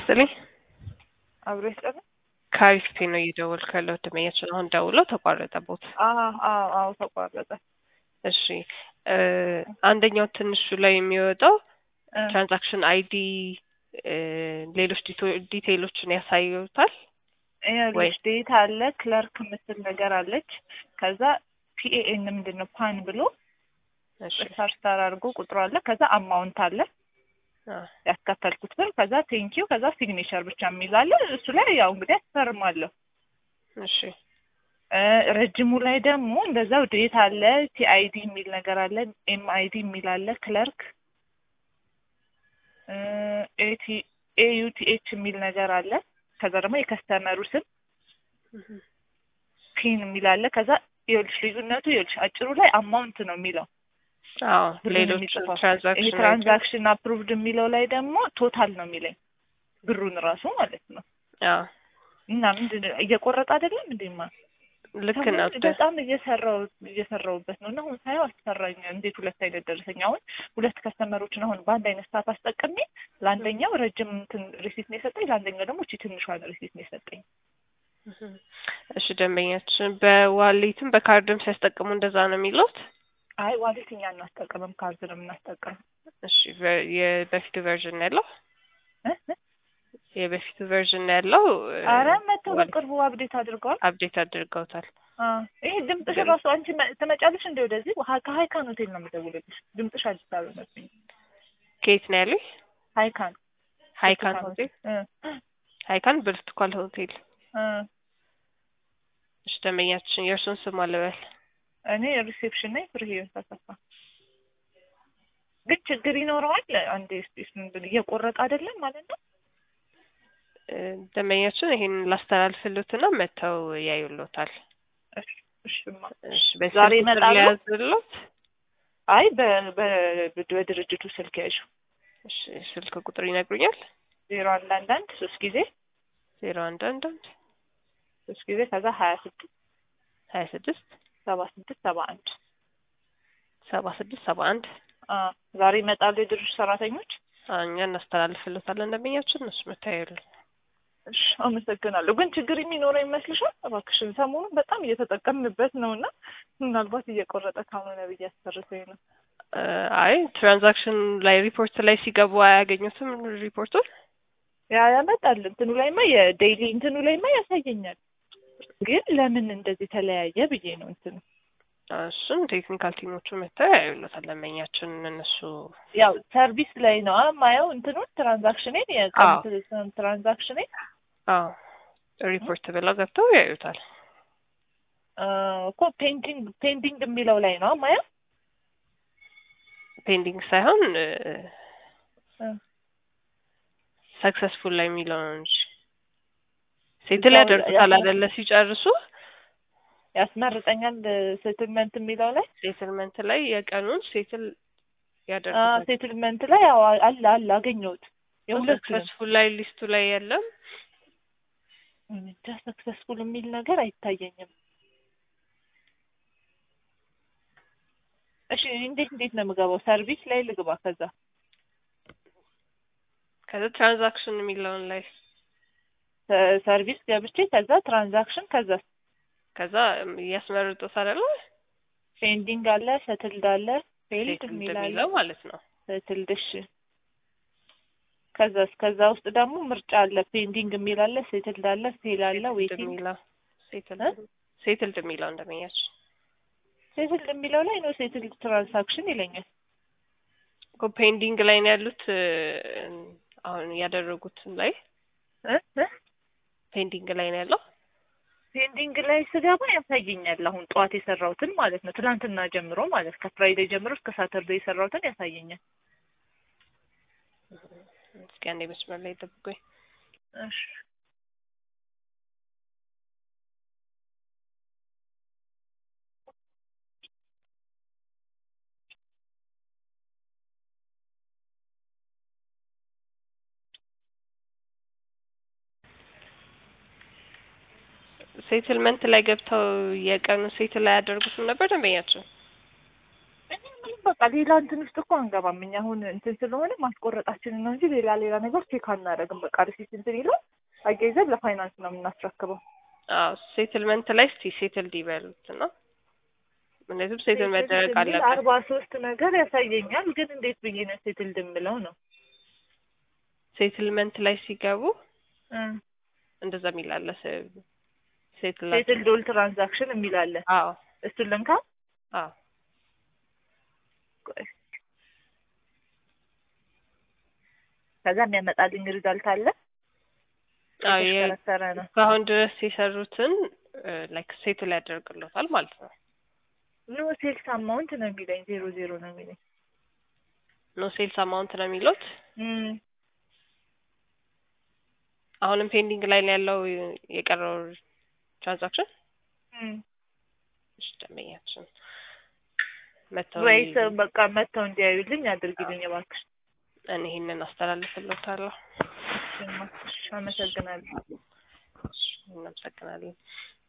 ይስጥልኝ። አብሮ ይስጠን። ከአሪፍ ነው እየደወልኩ ያለሁት ደንበኛችን አሁን ደውለው ተቋረጠቦት። አዎ አዎ አዎ ተቋረጠ። እሺ እ አንደኛው ትንሹ ላይ የሚወጣው እ ትራንዛክሽን አይዲ ሌሎች ዲቶ- ዲቴይሎችን ያሳዩታል። ይኸውልሽ ዴት አለ ክለርክ የምትል ነገር አለች። ከዛ ፒኤኤን ምንድን ነው ፓን ብሎ እሺ ስታር ስታር አድርጎ ቁጥሩ አለ። ከዛ አማውንት አለ አ ያስከፈልኩት ብር፣ ከዛ ቴንኪው፣ ከዛ ሲግኔቸር ብቻ የሚል አለ። እሱ ላይ ያው እንግዲህ አስፈርማለሁ። እሺ እ ረጅሙ ላይ ደግሞ እንደዛው ዴት አለ፣ ቲአይዲ የሚል ነገር አለ፣ ኤምአይዲ የሚል አለ፣ ክለርክ ኤቲ ኤዩቲኤች የሚል ነገር አለ። ከዛ ደግሞ የከስተመሩ ስም ፒን የሚል አለ። ከዛ ይኸውልሽ ልዩነቱ ይኸውልሽ አጭሩ ላይ አማውንት ነው የሚለው አዎ ብሩን ሌሎች የሚጽፈው። ይሄ ትራንዛክሽን ትራንዛክሽን አፕሩቭድ የሚለው ላይ ደግሞ ቶታል ነው የሚለኝ ብሩን ራሱ ማለት ነው። አዎ እና ምንድን ነው እየቆረጠ አይደለም እንዴማ ልክ ነው። ሰሞኑን በጣም እየሰራው እየሰራውበት ነው እና አሁን ሳየው አስፈራኝ። እንዴት ሁለት አይነት ደረሰኝ አሁን ሁለት ከስተመሮችን አሁን በአንድ አይነት ሰዓት አስጠቅሜ ለአንደኛው ረጅም እንትን ሪሲት ነው የሰጠኝ፣ ለአንደኛው ደግሞ እቺ ትንሿን ሪሲት ነው የሰጠኝ። እሺ ደንበኛችን በዋሌትም በካርድም ሲያስጠቅሙ እንደዛ ነው የሚሉት። አይ ዋሌት እኛ እናስጠቀምም ካርድ ነው የምናስጠቀም። እሺ ቨ- የበፊቱ ቨርዥን ያለው እ? እ? የበፊቱ ቨርዥን ያለው እ፣ አረ መተው ዋሌት በቅርቡ አብዴት አድርገዋል። አፕዴት አድርገውታል። አ ይሄ ድምፅሽ ግን- ራሱ አንቺ መ- ትመጫለሽ እንደ ወደዚህ ሀ- ከሀይካን ሆቴል ነው የምደውልልሽ። ድምፅሽ አዲስ አበባ መስሎኝ። ከየት ነው ያሉኝ? ሀይካን ሀይካን ብርቱካን ሆቴል እ ሀይካን ብርቱካን ሆቴል። እ እሺ ደንበኛችን የእርሱን ስም አልበል። እኔ ሪሴፕሽን ነኝ። ፍሬ ህይወት ተሰፋ። ግን ችግር ይኖረዋል። አንዴ ስፔስ ምንድን እየቆረጠ አይደለም ማለት ነው። እ፣ ደንበኛችን ይሄን ላስተላልፍሎትና መጥተው ያዩሎታል። እሺ እሺማ። እሺ ዛሬ በስልክ ቁጥር ይመጣሉ? ሊያዝሎት። አይ በ- በ- በድርጅቱ ስልክ ያዥ እሺ ስልክ ቁጥር ይነግሩኛል? ዜሮ አንድ አንድ አንድ ሶስት ጊዜ ዜሮ አንድ አንድ አንድ ሶስት ጊዜ ከዛ ሀያ ስድስት ሀያ ስድስት ሰባ ስድስት ሰባ አንድ ሰባ ስድስት ሰባ አንድ አ ዛሬ ይመጣሉ የድርጅቱ ሰራተኞች። እኛ እናስተላልፍሎታለን። ደንበኛችን እነሱ መታየሉ እሺ አመሰግናለሁ። ግን ችግር የሚኖረው ይመስልሻል? እባክሽን ሰሞኑን በጣም እየተጠቀምንበት ነው እና ምናልባት እየቆረጠ ካልሆነ ብዬ አስፈርሰኝ ነው። አይ ትራንዛክሽን ላይ ሪፖርት ላይ ሲገቡ አያገኙትም ሪፖርቱን። ያ ያመጣል እንትኑ ላይማ የዴይሊ እንትኑ ላይማ ያሳየኛል። ግን ለምን እንደዚህ ተለያየ ብዬ ነው እንትኑ እሱን ቴክኒካል ቲሞቹ መጥተው ያዩሎታል። ደንበኛችን እነሱ ያው ሰርቪስ ላይ ነው የማየው እንትኑን ትራንዛክሽኔን የቀን ትራንዛክሽኔን አዎ ሪፖርት ብለው ገብተው ያዩታል። አ፣ እኮ ፔንቲንግ ፔንዲንግ የሚለው ላይ ነው የማየው። ፔንዲንግ ሳይሆን እ፣ ሰክሰስፉል ላይ የሚለው ነው እንጂ ሴትል እዛው ያደርጉታል ያስመ- አይደለ? ሲጨርሱ ያስመርጠኛል ሴትልመንት የሚለው ላይ ሴትልመንት ላይ የቀኑን ሴትል ያደርጉታል። ሴትልመንት ላይ ያው አለ አለ አገኘሁት የሁለቱንም ሰክሰስፉል ላይ ሊስቱ ላይ የለም። እንጃ ሰክሰስፉል የሚል ነገር አይታየኝም። እሺ እንዴት እንዴት ነው የምገባው? ሰርቪስ ላይ ልግባ። ከዛ ከዛ ትራንዛክሽን የሚለውን ላይ ሰ- ሰርቪስ ገብቼ ከዛ ትራንዛክሽን ከዛ ከዛ እያስመርጡት አይደለ? ፔንዲንግ አለ፣ ሰትልድ አለ፣ ፌልድ ሴትል የሚል አለ፣ እንደሚለው ማለት ነው። ሰትልድ እሺ። ከዛ ከዛ ውስጥ ደግሞ ምርጫ አለ፣ ፔንዲንግ የሚል አለ፣ ሴትልድ አለ፣ ፌል አለ፣ ሴትልድ ዌቲንግ የሚለው ሴትል እ? ሴትልድ የሚለው እንደመያቸው ሴትልድ የሚለው ላይ ነው ሴትልድ ትራንዛክሽን ይለኛል። እኮ ፔንዲንግ ላይ ነው ያሉት። እ፣ አሁን ያደረጉት ላይ እ እ ፔንዲንግ ላይ ነው ያለው። ፔንዲንግ ላይ ስገባ ያሳየኛል። አሁን ጠዋት የሰራሁትን ማለት ነው። ትናንትና ጀምሮ ማለት ከፍራይዴ ጀምሮ እስከ ሳተርዴ የሰራሁትን ያሳየኛል። እስኪ አንዴ መስመር ላይ ጠብቁኝ። እሺ ሴትልመንት ላይ ገብተው የቀኑ ሴትል ላይ ያደርጉትም ነበር ደንበኛቸው። እኔ ምንም በቃ በቃ ሌላ እንትን ውስጥ እኮ አንገባም እኛ አሁን እንትን ስለሆነ ማስቆረጣችንን ነው እንጂ ሌላ ሌላ ነገር ቼክ አናደርግም። በቃ ሪሲት እንትን ይላል አያይዘን ለፋይናንስ ነው የምናስረክበው። አዎ ሴትልመንት ላይ እስቲ ሴትል ዲበሉት ነው ምክንያቱም ሴትል መደረግ የሚል አለበት። አርባ ሶስት ነገር ያሳየኛል። ግን እንዴት ብዬ ነው ሴትል ድምለው ነው ሴትልመንት ላይ ሲገቡ እ እንደዛ የሚል አለ። ሴትል ሴትል ዶል ትራንዛክሽን የሚል አለ። አዎ እሱን ልንካ። አዎ ቆይ። ከዛ የሚያመጣልኝ ሪዛልት አለ። አዎ የ- የተሽከረከረ ነው። እስካሁን ድረስ የሰሩትን ላይክ ሴትል ያደርግሎታል ማለት ነው። ኖ ሴልስ አማውንት ነው የሚለኝ ዜሮ ዜሮ ነው የሚለኝ። ኖ ሴልስ አማውንት ነው የሚሉት። እም አሁንም ፔንዲንግ ላይ ነው ያለው የቀረው ትራንዛክሽን። እም እሺ ደንበኛችን መተው ወይስ በቃ መጥተው እንዲያዩልኝ አድርጊልኝ እባክሽ። እኔ ይሄንን አስተላልፍሎታለሁ። እሺ፣ እማ፣ እሺ፣ አመሰግናለሁ። እናመሰግናለን።